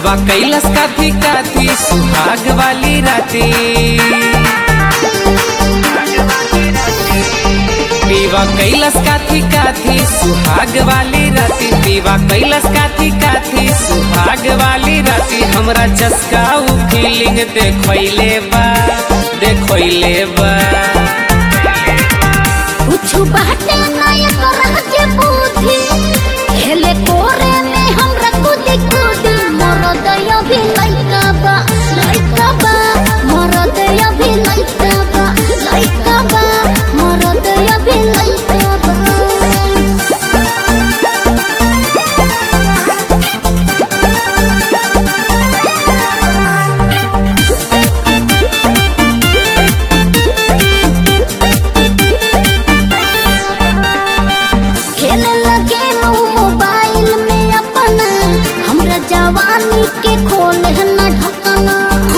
पीवा कैलस काथी काथी सुहाग वाली राती पीवा कैलस काथी काथी सुहाग वाली राती पीवा कैलस काथी काथी सुहाग वाली राती हमरा चस्का उ फीलिंग देखैले बा देखैले बा कुछ बाटे नया करह जे बुद्धि खेले कोरे में हमरा कूदी कूदी मोर दया भी लइका बा लइका बा मोर दया भी लइका बा लइका बा मोर दया भी लइका बा खेले लगे लो मोबाइल में अपना हमरा जवानी के खोले न ढकना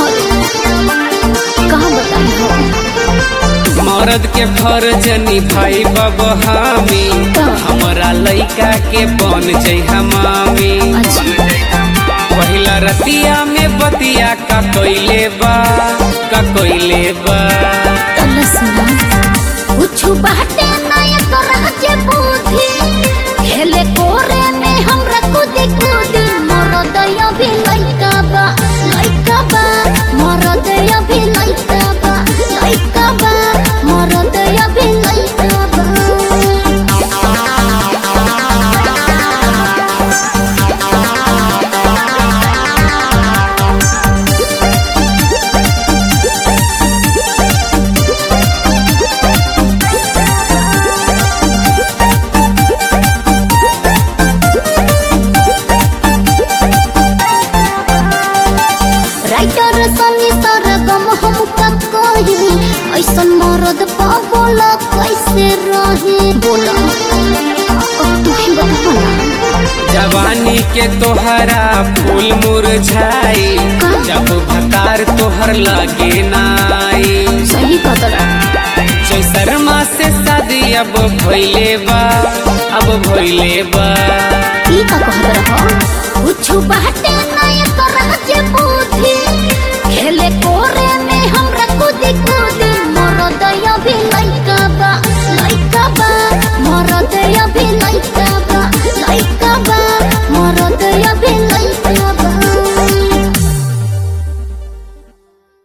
कहाँ बताई हो मर्द के फर्ज निभाई बब हामी हमरा लइका के बन जाइ हमामी पहिला रतिया में बतिया का कोइले बा का कोइले बा कुछ बाटे नया करह जे बुद्धि खेले कोरे में हमरा कूदी कूदी मोर दया भी लइका बा लइका बा मोर दया भी लइका बा लइका बा मोर दया भी लइका बा राइटर सनी सरगम हम का कही ऐसन मरद पावल कैसे रही बोला अब तू ही बता ना जवानी के तोहरा फूल मुरझाई जब भतार तोहर लगे नाई सही कदरा जय शर्मा से शादी अब भइले बा अब भइले बा ई का कहत रह कुछ बाटे नया करह जे